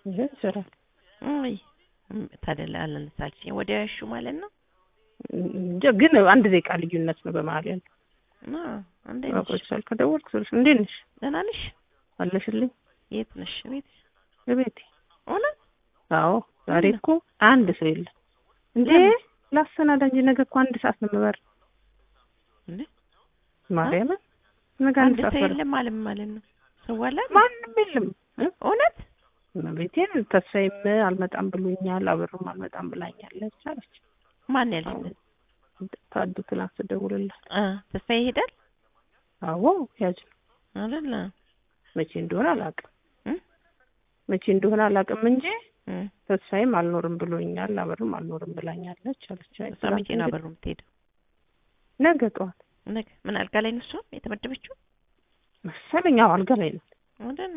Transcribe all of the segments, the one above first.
ይሄ ይሰራል። አይ ታዲያ አላነሳልሽኝ ወዲያ ያሹ ማለት ነው። እንጃ ግን አንድ ደቂቃ ልዩነት ነው በመሀል ያለው። ና እንዴት ነሽ? አቆይቷል። ከደወልኩ ስልሽ እንዴት ነሽ ደህና ነሽ? አለሽልኝ የት ነሽ? ቤት በቤቴ እውነት? አዎ ዛሬ እኮ አንድ ሰው የለም እንዴ ላሰናዳ እንጂ ነገ እኮ አንድ ሰዓት ነው የምበር እንዴ ማርያምን ነገ አንድ አንድ ሰዓት ሰው በር የለም ማለት ማለት ነው። ሰው አለ? ማንም የለም እ? እውነት? ቤቴን ተስፋዬም አልመጣም ብሎኛል አበሩም አልመጣም ብላኛለች አለች ማን ያልሽ? ታዱ ትናንት ስደውልላት አ ተስፋዬ ይሄዳል አዎ ያጅ ነው አይደለ? መቼ እንደሆነ አላውቅም እ? መቼ እንደሆነ አላውቅም እንጂ እ ተስፋዬም አልኖርም ብሎኛል አበሩም አልኖርም ብላኛለች አለች አይ እሷ መቼ ነው አበሩ የምትሄደው? ነገ ጠዋት ነገ ምን አልጋ ላይ ነው እሷ የተመደበችው? መሰለኝ አዎ አልጋ ላይ ነው አይደል?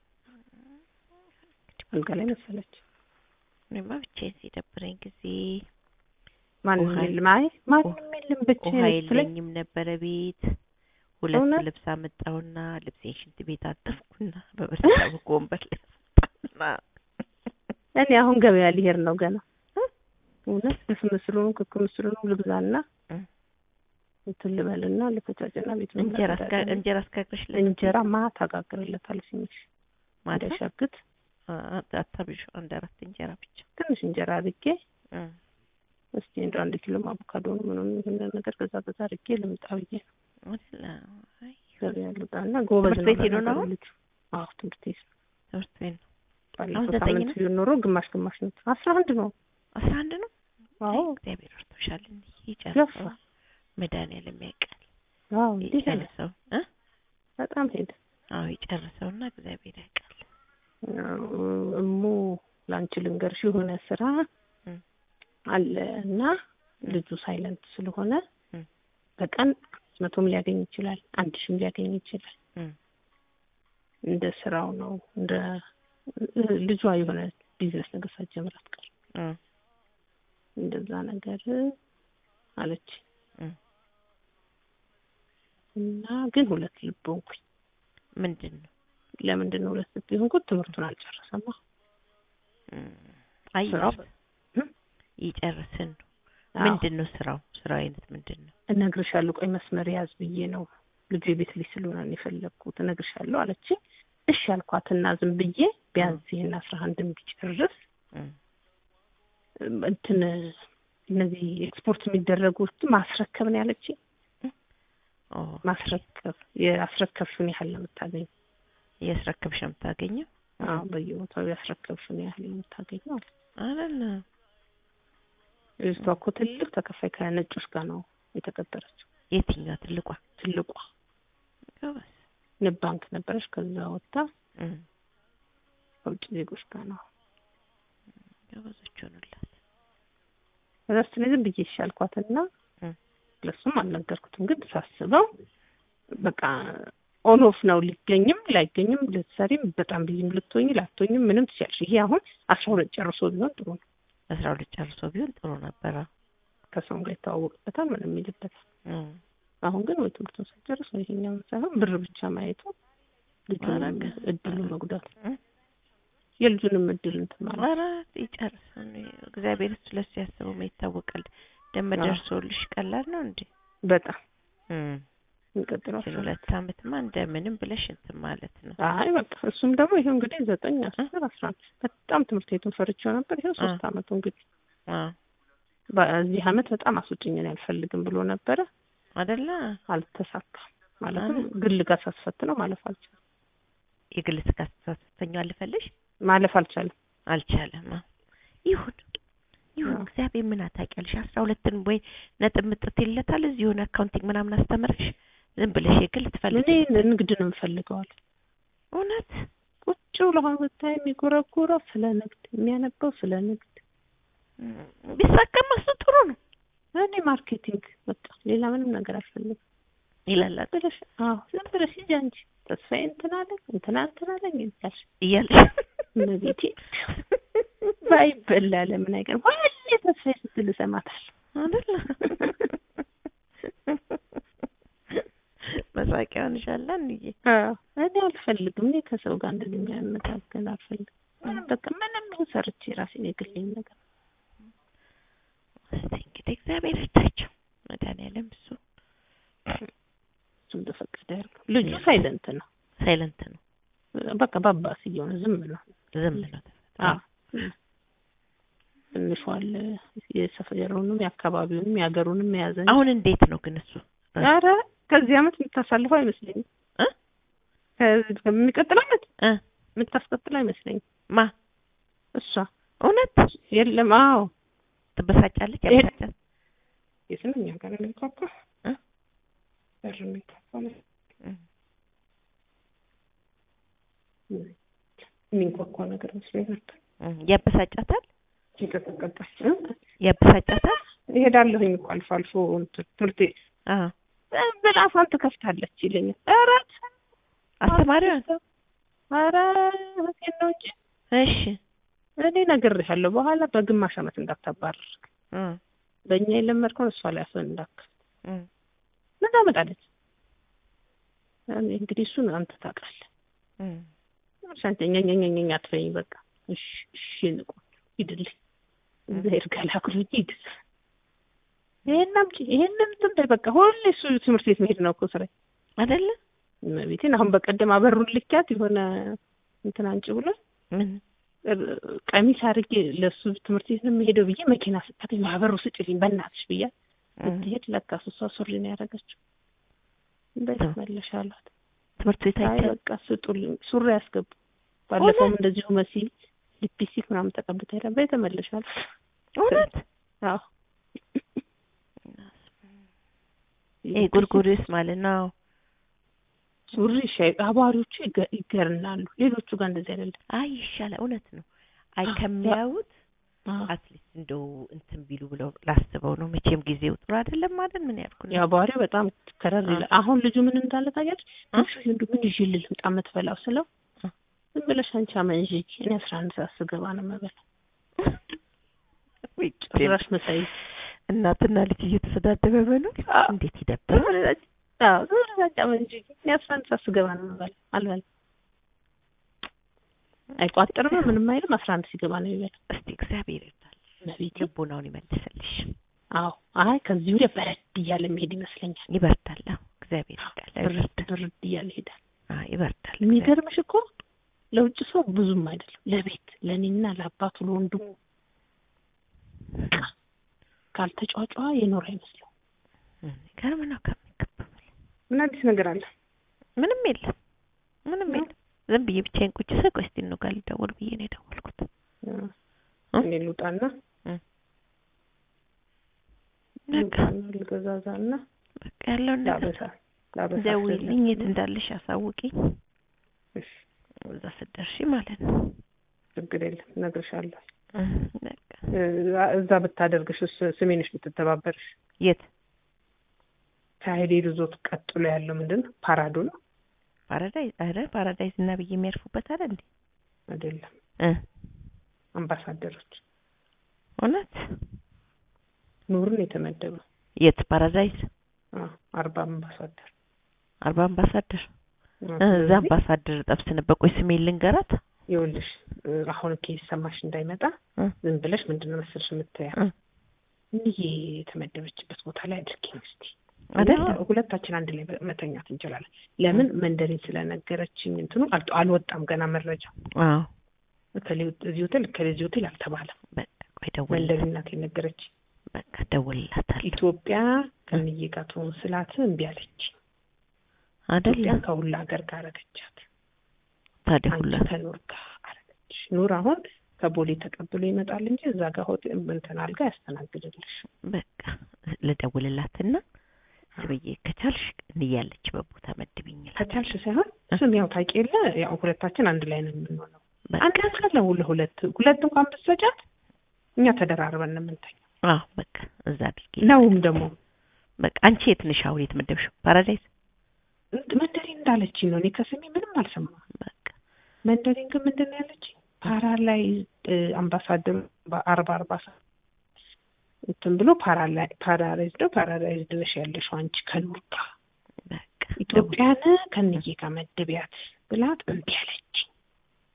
አልጋ ላይ መሰለች እኔማ ብቻዬን ሲደብረኝ ጊዜ ማንም ውሃ- የለም አይ ማንም የለም ውሃ ብቻዬን ስትለኝ የለኝም ነበረ ቤት ሁለት እውነት? ልብስ አመጣሁና ልብሴን ሽንት ቤት አጠብኩና በበርታው ወንበር ላይ አስጣና እኔ አሁን ገበያ ሊሄድ ነው ገና እ? እውነት ድፍ ምስሉንም ክክ ምስሉንም ልግዛና እ? እንትን ልበልና ልፈጫጭና ቤት ነው እንጀራ አስጋ የምናዘጋጀው። እንጀራ አስጋግረሽለት እንጀራ ማታ አጋግርለታለሁ ትንሽ ማታ እንዳይሻግት አ- አታብዡ አንድ አራት እንጀራ ብቻ ትንሽ እንጀራ አድርጌ እ። እስቲ እንደው አንድ ኪሎ አቮካዶ ምንም ይሄን ነገር ገዛ ገዛ አድርጌ ልምጣ ብዬ ነው አይደለ? አይ ገበያ ልውጣና ጎበዝ ትምህርት ነው ቤት ሄዶ ነው ለነገሩ አሁን? ልጁ። አዎ ትምህርት ቤት ነው። ትምህርት ቤት ነው ባለፈው አሁን ዘጠኝ ሳምንት ነው? ቢሆን ኖሮ ግማሽ ግማሽ ነው። አስራ አንድ ነው። አስራ አንድ ነው አዎ አይ እግዚአብሔር ወርቶሻል እንዴ ገፋ። ይጨርሰው መድኃኒዓለም ያውቃል አዎ እንዲህ ሄደ። ይጨርሰው እ በጣም ሄደ። አዎ ይጨርሰውና እግዚአብሔር ያውቃል እሙ ላንቺ ልንገርሽ የሆነ ስራ እ። አለ እና ልጁ ሳይለንት ስለሆነ እ። በቀን መቶም ሊያገኝ ይችላል፣ አንድ ሺህም ሊያገኝ ይችላል። እ። እንደ ስራው ነው። እንደ ልጇ የሆነ ቢዝነስ ነገር ሳትጀምር አትቀርም። እ። እንደዛ ነገር አለች እ። እና ግን ሁለት ልብ ሆንኩኝ። ምንድን ነው ለምንድን ነው ሁለት ልብ የሆንኩት? ትምህርቱን አልጨረሰማ። እ። አይ ስራው እ? ይጨርስን ነው አዎ። ምንድን ነው ስራው ስራው አይነት ምንድን ነው እነግርሻለሁ፣ ቆይ መስመር ያዝ ብዬ ነው ልጁ የቤት ልጅ ስለሆነ ነው የፈለግኩት። እነግርሻለሁ አለች። እሺ አልኳትና ዝም ብዬ ቢያንስ ይሄን አስራ አንድም ቢጨርስ እ። እንትን እነዚህ ኤክስፖርት የሚደረጉት ማስረከብ ነው ያለች። ኦ ማስረከብ የአስረከብሽውን ያህል ነው የምታገኘው። እያስረከብሽ ነው የምታገኘው አዎ በየቦታው ያስረከብሽውን ያህል ነው የምታገኘው አለ። አይደለ ልጅቷ እኮ ትልቅ ተከፋይ ከነጮች ጋር ነው የተቀጠረችው። የትኛዋ ትልቋ ትልቋ ጎበዝ ንብ ባንክ ነበረች። ከዛ ወጥታ እ። ከውጭ ዜጎች ጋር ነው ጎበዞች ሆኑላት ከዛ ስትለኝ ዝም ብዬ ይሻልኳትና እ። ለሱም አልነገርኩትም። ግን ሳስበው በቃ ኦን ኦፍ ነው። ሊገኝም ላይገኝም፣ ልትሰሪም በጣም ቢዚም ልትሆኝ ላትሆኝም ምንም ትችያለሽ። ይሄ አሁን አስራ ሁለት ጨርሶ ቢሆን ጥሩ ነው። አስራ ሁለት ጨርሶ ቢሆን ጥሩ ነበረ ከሰውም ጋር ይተዋወቅበታል፣ ምንም ይልበታል። እ። አሁን ግን ወይ ትምህርቱን ሳይጨርስ ወይ ይሄኛውን ሳይሆን ብር ብቻ ማየቱ ልጁን አረገ። እድሉ መጉዳት እ? የልጁንም እድል እንትን ማለት ኧረ ይጨርስ እግዚአብሔር እሱ ለሱ ያስበው ምን ይታወቃል ደም አዎ። ደርሶልሽ ቀላል ነው እንዴ በጣም እ። የሚቀጥለው ይችን ሁለት አመትማ እንደምንም ብለሽ እንትን ማለት ነው አይ በቃ እሱም ደግሞ ይሄው እንግዲህ ዘጠኝ አስር አስራ አንድ በጣም ትምህርት ቤቱን ፈርቼው ነበር። ይሄው ሶስት አመቱ እንግዲህ አዎ በዚህ አመት በጣም አስወጭኝን አልፈልግም ብሎ ነበረ። አይደለ አልተሳካም። ማለትም አረ። ግል ጋር ሳስፈትነው ማለፍ አልቻለም። የግል ስጋ ስተኛው አልፈልሽ ማለፍ አልቻለም። አልቻለም አዎ። ይሁን ይሁን አዎ። እግዚአብሔር ምን አታውቂያለሽ አስራ ሁለትን ወይ ነጥብ ምጥት ይለታል እዚህ የሆነ አካውንቲንግ ምናምን አስተምረሽ ዝም ብለሽ የግል ትፈልጊ እኔ ንግድ ነው የምፈልገዋል። እውነት ቁጭ ብሎ አሁን ብታይ የሚጎረጎረው ስለ ንግድ የሚያነበው ስለ ንግድ እ፣ ቢሳካም እሱ ጥሩ ነው እኔ ማርኬቲንግ በቃ ሌላ ምንም ነገር አልፈልግም። ይላል አይደል? ብለሽ አዎ ዝም ብለሽ ሂጂ አንቺ ተስፋዬ እንትን አለኝ እንትና እንትን አለኝ እያልሽ እያለሽ እመቤቴ ባይበላ ለምን አይቀርም ሁሌ ተስፋዬ ስትል እሰማታለሁ። አይደለ መሳቂያ ሆንሻል እንዬ አዎ እኔ አልፈልግም። እኔ ከሰው ጋር እንደዚህ የሚያመጋገል አልፈልግም። ምንም በቃ ምንም ይሁን ሰርቼ ራሴን የግሌን ነገር እስቲ እንግዲህ እግዚአብሔር ይርዳቸው መድኃኒዓለም እሱ እሱ እንደፈቀደ ያድርገው። ልጁ ሳይለንት ነው ሳይለንት ነው በቃ በአባስ እየሆነ ዝም ነው። ዝም ነው አዎ ትንሿ አለ የሰፈሩንም የአካባቢውንም የሀገሩንም የያዘ እንጂ። አሁን እንዴት ነው ግን እሱ ኧረ ከዚህ አመት የምታሳልፈው አይመስለኝም። እ? ከዚህ ከሚቀጥለው አመት እ የምታስቀጥለው አይመስለኝም። ማ እሷ እውነት የለም። አዎ ትበሳጫለች ይሄ- ያበሳጫል የት ነው እኛ ጋር የሚንኳኳ እ? በር የሚንኳኳ ነው የሚንኳኳ ነገር መስሎኝ ነበር። እ ያበሳጫታል ይቀጠቀጣል ያበሳጫታል እሄዳለሁኝ እኮ አልፎ አልፎ እንትን ትምህርት ቤት አዎ ብላ አፏን ትከፍታለች ይለኛል። ኧረ አስተማሪዋን ኧረ እውነቴን ነው እንጂ እሺ እኔ ነግሬሻለሁ። በኋላ በግማሽ አመት እንዳታባርር እ በእኛ የለመድከውን እሷ ላይ አፍህን እንዳትከፍት እ ምን ታመጣለች? እኔ እንግዲህ እሱን አንተ ታውቃለህ። እ ሻንተ ኛኛኛኛ አትበይኝ። በቃ እሺ እሺ ንቁ ሂድልኝ እግዚአብሔር ገላግሎኝ ሂድ። ይሄን አምጪ ይሄንን እንትን በይ በቃ ሁሌ እሱ ትምህርት ቤት መሄድ ነው እኮ ስራዬ። አይደለ እመቤቴን አሁን በቀደም አበሩን ልኪያት የሆነ እንትን አንጭ ብሎ ምን ቀሚስ አድርጌ ለእሱ ትምህርት ቤት ነው የሚሄደው ብዬ መኪና ስታተኝ ማህበሩ ስጭልኝ በእናትሽ ብያ እ ስትሄድ ለካ እሷ ሱሪ ነው ያደረገችው። እንዴት መለሽ አሏት። ትምህርት ቤት አይ አይቻልም በቃ ስጡልኝ ሱሪ ያስገቡ። ባለፈውም እንደዚሁ መሲ ሊፕስቲክ ምናምን ተቀብታ ሄዳ በይ ተመለሽ አሏት። እውነት አዎ ይሄ ጉርጉሪስ ማለት ነው ሱሪ ሻይ አባሪዎቹ ይገ- ይገርናሉ። ሌሎቹ ጋር እንደዚህ አይደለም። አይ ይሻላል እውነት ነው አይ አዎ። ከሚያዩት አዎ አትሊስት እንደው እንትን ቢሉ ብለው ላስበው ነው መቼም ጊዜው ጥሩ አይደለም ማለት ምን ያልኩ ነው የአባሪው በጣም ከረር ይላል። አሁን ልጁ ምን እንዳለ ታውቂያለሽ? እ? እሱ እንዱ ምን ይዤ ልምጣ የምትበላው ስለው እ? ዝም ብለሽ አንቺ አመንዥጊ እኔ አስራ አንድ ሰዓት ስገባ ነው የምበላው። ወይ ጭራሽ መሳይ እናትና ልጅ እየተሰዳደበ በለው አዎ። እንዴት ይደብራል አዎ ዝም ብለሽ አንቺ አመንዥጊ እኔ አስራ አንድ ሰዓት ስገባ ነው የምበላው። አልበላም አይቋጥርም ምንም አይልም። አስራ አንድ ሲገባ ነው የሚበላው። እስቲ እግዚአብሔር ይርዳል ነቢት ልቦናውን ይመልስልሽ አዎ አይ ከዚህ ወዲያ በረድ እያለ መሄድ ይመስለኛል። ይበርዳል አዎ እግዚአብሔር ይርዳል በረድ በረድ እያለ ይሄዳል። አዎ ይበርዳል የሚገርምሽ እኮ ለውጭ ሰው ብዙም አይደለም፣ ለቤት ለእኔና ለአባቱ ለወንድሙ ካልተጫጫ የኖረ አይመስለው። ገርም ነው ከሚገባው ምን አዲስ ነገር አለ? ምንም የለም ምንም የለም ዝም ብዬ ብቻዬን ቁጭ ስል ቆይ እስቲ ነው ጋር ልደውል ብዬ ነው የደወልኩት እ? እኔ ልውጣና በቃ ልውጣና ልገዛዛና በቃ ያለውን ነገር ላበሳ ላበሳ ደውይልኝ የት እንዳለሽ አሳውቂኝ እሺ፣ እዛ ስትደርሺ ማለት ነው ችግር የለም እነግርሻለሁ። እ፣ በቃ እ፣ እዛ ብታደርግሽ ስ- ስሜንሽ ብትተባበርሽ የት ከሀይሌ ሪዞርት ቀጥሎ ያለው ምንድን ነው? ፓራዶ ነው ፓራዳይዝ አረ ፓራዳይዝ እና ብዬ የሚያርፉበት አለ እንዴ አይደለም? እ አምባሳደሮች እውነት ኑርን የተመደበው የት ፓራዳይዝ አዎ፣ አርባ አምባሳደር አርባ አምባሳደር አዎ፣ እ፣ እዛ ስለዚህ አምባሳደር ጠብስ ነበር ቆይ ስሜን ልንገራት ይኸውልሽ እ፣ አሁን ኬስ ሰማሽ እንዳይመጣ እ፣ ዝም ብለሽ ምንድን ነው መሰልሽ የምትያ እ፣ ይሄ የተመደበችበት ቦታ ላይ አድርጊኝ እስቲ አይደለ እና ሁለታችን አንድ ላይ መተኛት እንችላለን። ለምን መንደሪን ስለነገረችኝ እንትኑ አልቶ አልወጣም ገና መረጃ አዎ እከሌ እዚህ ሆቴል እከሌ እዚህ ሆቴል አልተባለም። በቃ ቆይ ደውልላት መንደሪን ናት የነገረችኝ። በቃ ደውልላታለሁ ኢትዮጵያ ከንዬ ጋር ትሆን ስላት እምቢ አለች። አይደለ ኢትዮጵያን ከሁላ ሀገር ጋር አረገቻት። ታዲያ አንቺ ሁላ ከኑር ጋር አረገች። ኑር አሁን ከቦሌ ተቀብሎ ይመጣል እንጂ እዛ ጋር ሆቴል እንትን አልጋ ያስተናግድልሽ። በቃ ልደውልላትና ስብዬ ከቻልሽ እንያለችበት ቦታ መድብኝ እላታለሁ። ከቻልሽ ሳይሆን ስም ያው ታውቂ የለ ያው ሁለታችን አንድ ላይ ነው የምንሆነው። በቃ አንድ አንድ ካለ ለሁለት ሁለት እንኳን ብትሰጫት እኛ ተደራርበን ነው የምንተኛው። አዎ በቃ እዛ አድርጊ ነውም ደግሞ በቃ አንቺ የት ነሽ አሁን የተመደብሽው ፓራዳይዝ እንድ- መንደሪን እንዳለችኝ ነው። እኔ ከስሜ ምንም አልሰማሁም። በቃ መንደሪን ግን ምንድን ነው ያለችኝ? ፓራ ላይ አምባሳደሩ በአርባ አርባ ሰ- እንትን ብሎ ፓራ ላይ ፓራላይዝ ነው ፓራላይዝድ ነሽ ያለሽው አንቺ ከኑር ጋር በቃ ኢትዮጵያን ከንዬ ጋር መድቢያት ብላት እምቢ አለች።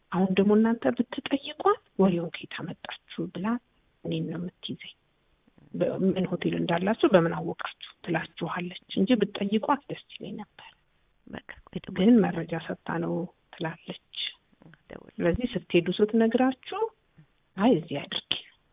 አሁን ደግሞ እናንተ ብትጠይቋት ወሬውን ከየት አመጣችሁ ብላ እኔን ነው የምትይዘኝ። በ- ምን ሆቴል እንዳላችሁ በምን አወቃችሁ ትላችኋለች እንጂ ብትጠይቋት ደስ ይለኝ ነበር። በቃ ቆይ ደውል ግን መረጃ ሰጥታ ነው ትላለች። ደውል ስለዚህ ስትሄዱ ስትነግራችሁ አይ እዚህ አድርጊ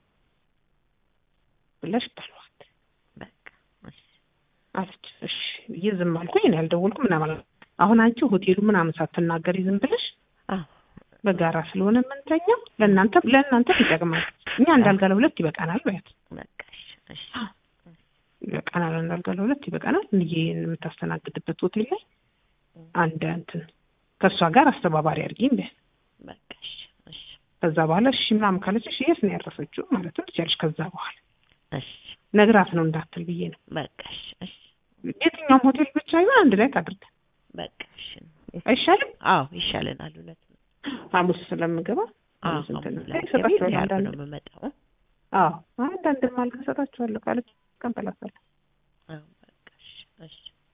ብለሽ በሏት በቃ እሺ አለች። እሺ ብዬ ዝም አልኩኝ። እኔ አልደወልኩም ምናምን አላልኩም። አሁን አንቺ ሆቴሉ ምናምን ሳትናገሪ ዝም ብለሽ አዎ በጋራ ስለሆነ የምንተኛው ለእናንተ ለእናንተ ይጠቅማል። እኛ እንዳልጋ ለሁለት ይበቃናል በያት በቃ እሺ እሺ ይበቃናል፣ እንዳልጋ ለሁለት ይበቃናል። እንዬ የምታስተናግድበት ሆቴል ላይ አንድ እንትን ከእሷ ጋር አስተባባሪ አድርጊኝ በያት። በቃ እሺ እሺ ከዛ በኋላ እሺ ምናምን ካለች እሺ የት ነው ያረፈችው ማለትም ትችያለሽ። ከዛ በኋላ እሺ ነግራት ነው እንዳትል ብዬ ነው። በቃ እሺ እሺ የትኛውም ሆቴል ብቻ ይሆን አንድ ላይ ታድርግ በቃ እሺ አይሻልም? አዎ ይሻለናል እውነት ነው ሐሙስ ስለምገባ አዎ ሐሙስ እንትን ሐሙስ ላይ ላይ እሰጣቸዋለሁ ያርብ አንዳንድ ነው የምመጣው አዎ አንዳንድ ማልጋ እሰጣቸዋለሁ ካለች ቀንበላታለሁ አዎ በቃ እሺ እሺ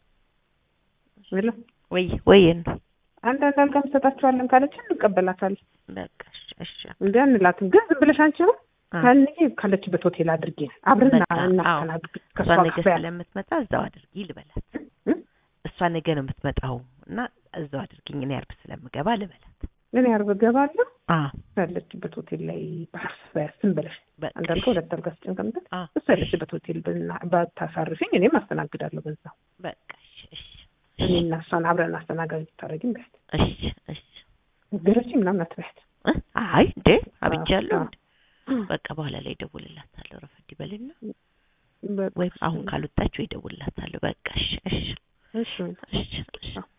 ብላ ወይ ወይ ነው አንዳንድ አልጋ እንሰጣቸዋለን ካለች እንቀበላታለን። በቃ እሺ እሺ እንደ አንላትም ግን ዝም ብለሽ አንቺ አሁን አዎ። ከእንዬ ካለችበት ሆቴል አድርጌ አብረን በቃ፣ አዎ። እናስተናግድ ከእሷ እሷ ነገ ጋር ስለምትመጣ እዛው አድርጊ ልበላት እ? እሷ ነገ ነው የምትመጣው እና እዛው አድርጊኝ እኔ አርብ ስለምገባ ልበላት እኔ አርብ እገባለሁ አዎ ያለችበት ሆቴል ላይ ባህርስ በያስም ብለሽ በቃ አንዳልከ እሺ። ሁለት አልጋ ስጭንቀምጠት አዎ እሱ ያለችበት ሆቴል ብና- ባታሳርፊኝ እኔም አስተናግዳለሁ በዛው በቃ እሺ እሺ እኔ እና እሷን አብረን አስተናጋጅ ብታደርጊም በያት እሺ እሺ ገረች ምናምን አትበያት እ? አይ እንዴ አብጃለሁ አዎ። እንዴ በቃ በኋላ ላይ እደውልላታለሁ ረፈድ ይበልና በቃ ወይም አሁን ካልወጣች ወይ እደውልላታለሁ በቃ እሺ እሺ እሺ እሺ እሺ